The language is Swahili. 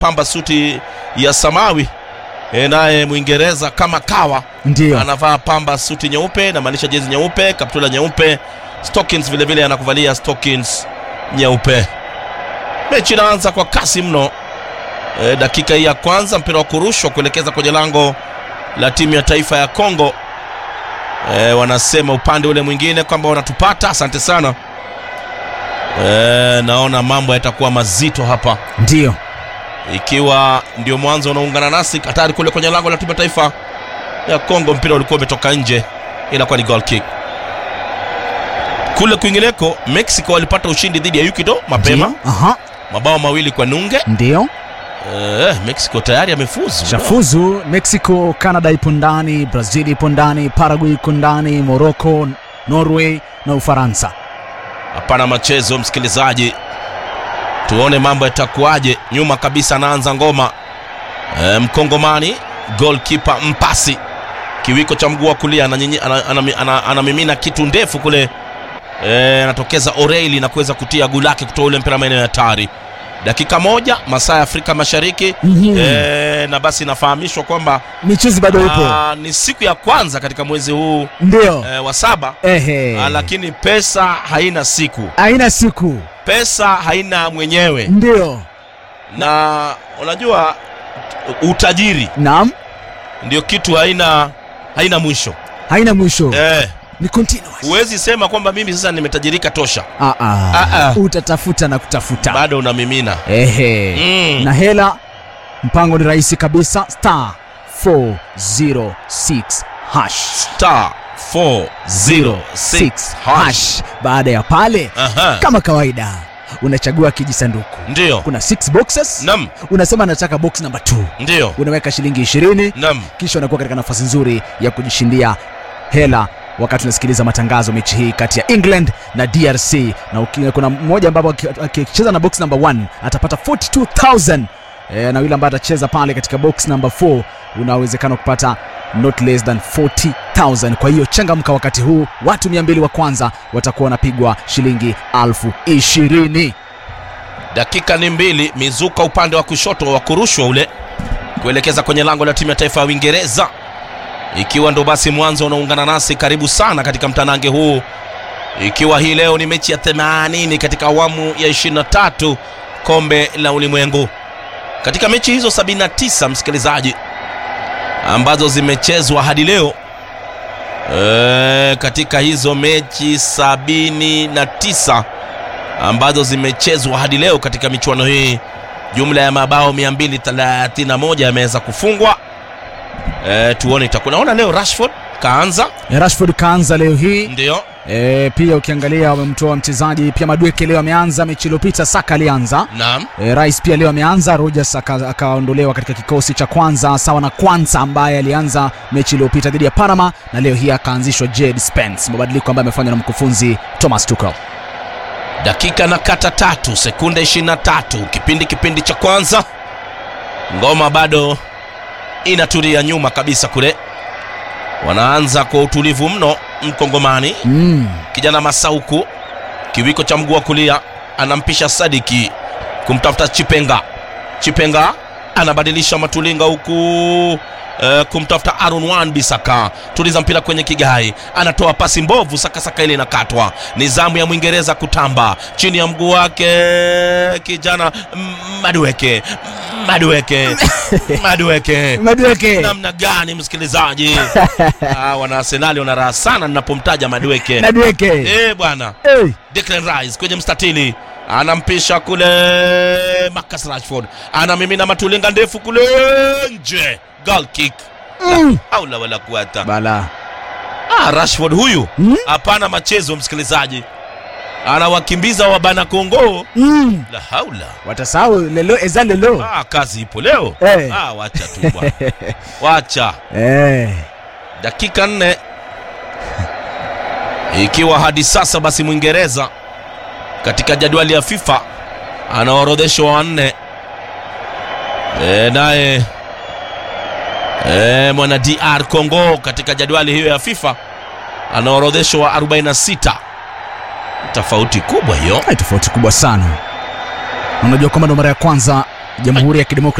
pamba suti ya samawi e, naye mwingereza kama kawa ndio anavaa pamba suti nyeupe inamaanisha jezi nyeupe kaptula nyeupe stockings vile vile anakuvalia stockings nyeupe mechi inaanza kwa kasi mno e, dakika hii ya kwanza mpira wa kurushwa kuelekeza kwenye lango la timu ya taifa ya congo e, wanasema upande ule mwingine kwamba wanatupata asante sana e, naona mambo yatakuwa mazito hapa ndio ikiwa ndio mwanzo unaungana nasi hatari kule kwenye lango la timu ya taifa ya Kongo, mpira ulikuwa umetoka nje, inakuwa ni goal kick. Kule kwingineko, Mexico walipata ushindi dhidi ya Ecuador mapema ndio aha mabao mawili kwa nunge. ndio Eh, Mexico tayari amefuzu. shafuzu mexico canada ipo ndani brazil ipo ndani paraguay iko ndani morocco norway na ufaransa Hapana machezo, msikilizaji, tuone mambo yatakuwaje. Nyuma kabisa anaanza ngoma e, Mkongomani goalkeeper Mpasi, kiwiko cha mguu wa kulia ananyinyi- ana- ana- ana- anamimina kitu ndefu kule e, anatokeza Oreili na kuweza kutia guu lake kutoa ule mpira maeneo ya hatari. Dakika moja masaa ya Afrika Mashariki Mhm. e, na basi inafahamishwa kwamba michuzi bado ipo ah, ni siku ya kwanza katika mwezi huu ndio e, wa saba ehe ah, lakini pesa haina siku aina siku pesa haina mwenyewe ndio na unajua utajiri naam ndio kitu haina haina mwisho haina mwisho eh, ni continuous huwezi sema kwamba mimi sasa nimetajirika tosha ah, ah. Ah, ah. utatafuta na kutafuta bado unamimina ehe mm. na hela mpango ni rahisi kabisa star 406 hash star 406 hash hash baada ya pale Aha. kama kawaida unachagua kijisanduku ndio kuna 6 boxes nam unasema nataka box number 2 ndio unaweka shilingi 20 nam kisha unakuwa katika nafasi nzuri ya kujishindia hela wakati unasikiliza matangazo mechi hii kati ya england na drc na uki, kuna mmoja ambapo aki- akicheza na box number 1 atapata 42000 e, na yule ambaye atacheza pale katika box number 4 una uwezekano wa kupata not less than 40000 kwa hiyo changamka wakati huu watu 200 wa kwanza watakuwa wanapigwa shilingi elfu ishirini dakika ni mbili mizuka upande wa kushoto wa kurushwa ule kuelekeza kwenye lango la timu ya taifa ya uingereza ikiwa ndo basi mwanzo unaungana nasi karibu sana katika mtanange huu ikiwa hii leo ni mechi ya 80 katika awamu ya 23 kombe la ulimwengu katika mechi hizo 79 msikilizaji ambazo zimechezwa hadi leo e, katika hizo mechi 79 ambazo zimechezwa hadi leo katika michuano hii jumla ya mabao 231 yameweza kufungwa e, tuone itakuwa naona leo rashford kaanza rashford kaanza leo hii ndio E, pia ukiangalia wamemtoa mchezaji pia Madweke leo ameanza, mechi iliyopita Saka alianza. naam E, Rice pia leo ameanza, Rogers aka- akaondolewa katika kikosi cha kwanza sawa na Kwanza ambaye alianza mechi iliyopita dhidi ya Panama na leo hii akaanzishwa Jed Spence, mabadiliko ambayo amefanywa na mkufunzi Thomas Tuchel. dakika na kata tatu sekunde 23 kipindi kipindi cha kwanza ngoma bado inatulia nyuma kabisa kule wanaanza kwa utulivu mno mkongomani Mm. kijana masauku kiwiko cha mguu wa kulia anampisha sadiki kumtafuta chipenga chipenga anabadilisha matulinga huku eh, kumtafuta Aaron Wan Bisaka tuliza mpira kwenye kigai anatoa pasi mbovu sakasaka ile inakatwa ni zamu ya Mwingereza kutamba chini ya mguu wake kijana mm, Madueke Madueke Madueke Madweke namna gani msikilizaji ah, wana Arsenali wana raha sana ninapomtaja Madueke Madweke eh bwana hey. Declan Rice kwenye mstatili anampisha kule Marcus Rashford anamimina matulinga ndefu kule nje goal kick mm. haula wala kuwata Bala ah, Rashford huyu Mm. hapana machezo msikilizaji anawakimbiza wabana Kongo mm. la haula watasahau lelo eza lelo ah, kazi ipo leo Eh. ah, wacha tu bwana wacha eh. dakika nne ikiwa hadi sasa basi mwingereza katika jadwali ya fifa anaorodheshwa wanne e, naye e, mwana dr congo katika jadwali hiyo ya fifa anaorodheshwa wa 46 tofauti kubwa hiyo Hai, tofauti kubwa sana unajua kwamba ndo mara ya kwanza Jamhuri ya Kidemokrasia